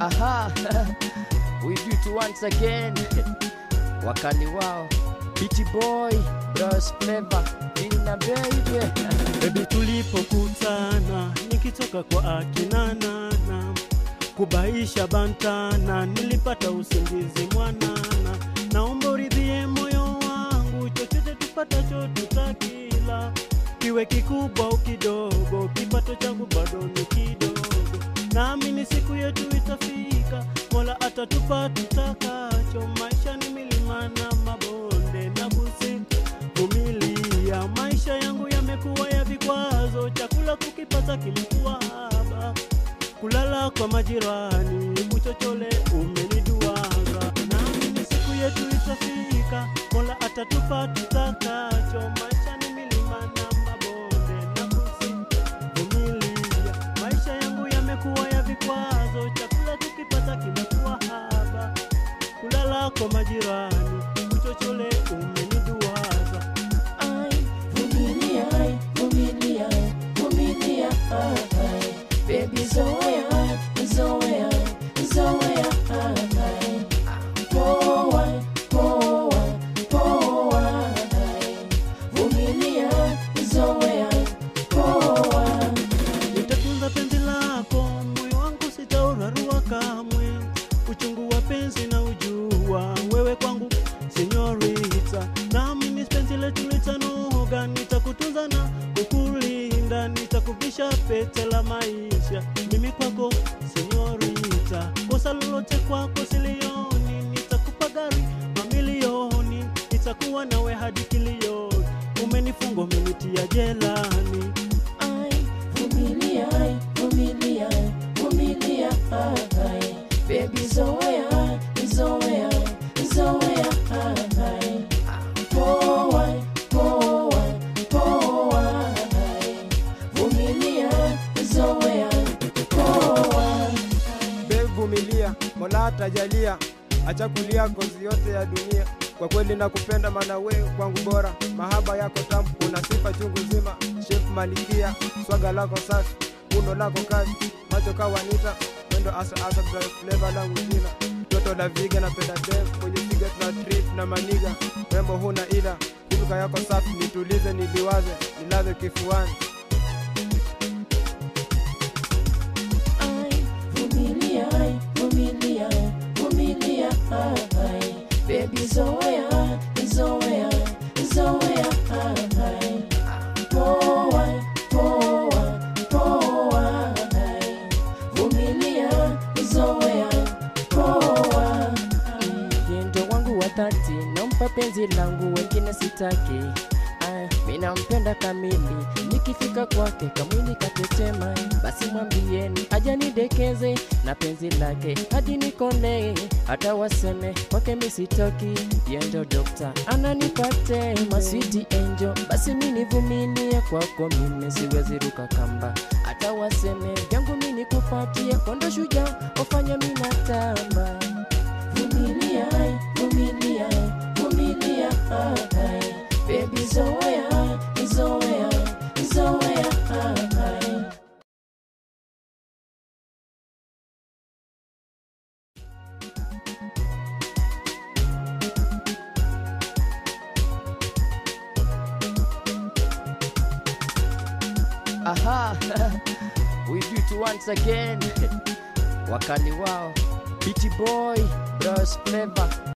Aha, we do it once again. Wakali wao, Beach Boy, Bros Flavor, Ina baby. Baby, tulipokutana nikitoka kwa akina nana kubaisha bantana, nilipata usingizi mwanana. Naomba uridhie moyo wangu, chochote tupatacho tutakila, kiwe kikubwa au kidogo, kipato changu bado ni kidogo. Naamini siku yetu itafika, Mola atatupa tutakacho. Maisha ni milima na mabonde na kuvumilia. Maisha yangu yamekuwa ya vikwazo, chakula kukipata kilikuwa haba, kulala kwa majirani, uchochole umeniduaga. Naamini siku yetu itafika, Mola atatupa tutakacho. Maisha ni milima na mabonde na kuvumilia. Maisha yangu yamekuwa ya vikwazo, chakula tukipata kimekuwa haba, kulala kwa majirani, uchochole umeniduaza. Ai, vumilia, ai, vumilia, vumilia, ai. Baby zoea, zoea, zoea, ai. Poa, poa, poa, ai. Vumilia, zoea, poa. Nitatunza penzi lako, moyo wangu sitaurarua kamwe. Uchungu wa penzi na ujua, wewe kwangu senyorita, nami penzi letu litanoga. Nitakutunza na kukulinda, nitakuvisha pete la maisha, mimi kwako senyorita. Kosa lolote kwako silioni, nitakupa gari mamilioni, nitakuwa nawe hadi kilioni. Umenifunga, umenitia jelani Ai, vumilia, ai, vumilia, vumilia, ai. Baby zoea, zoea, zoea, ai. Poa, poa, poa, ai. Vumilia, zoea, poa. Be vumilia, Mola atajalia, acha kulia ngozi yote ya dunia. Kwa kweli nakupenda, maana wewe kwangu bora, mahaba yako tamu, una sifa chungu zima. Chef Malikia, swaga lako safi, uno lako kazi, macho kawanita, mwendo asa asa, drive flavor langu jina toto la viga, napenda dem kwenye siga, tuna trip na maniga, rembo huna ila, kuruka yako safi, nitulize, niliwaze, nilaze kifuani. Ai, vumilia, ai, vumilia, vumilia, ai. Baby zoea, zoea, zoea, ai. Poa, poa, poa, ai. Vumilia, zoea, poa. Yendo wangu wa dhati, nampa penzi langu, wengine sitaki. Aya, mi nampenda kamili, nikifika kwake kamwili katetema, basi mwambieni aja nidekeze na penzi lake hadi nikone, hata waseme kwake mi sitoki. Yendo dokta ananipate maswiti angel, basi mi nivumilie kwako, mimi siwezi ruka kamba, hata waseme vyangu mi nikupatie, kondo shujaa wafanya mi natamba. Vumilia, ai, vumilia, vumilia, ai. Baby zoea, zoea, zoea, ai. Aha, we do it once again. Wakali wao, Beach Boy, Bros Flavor,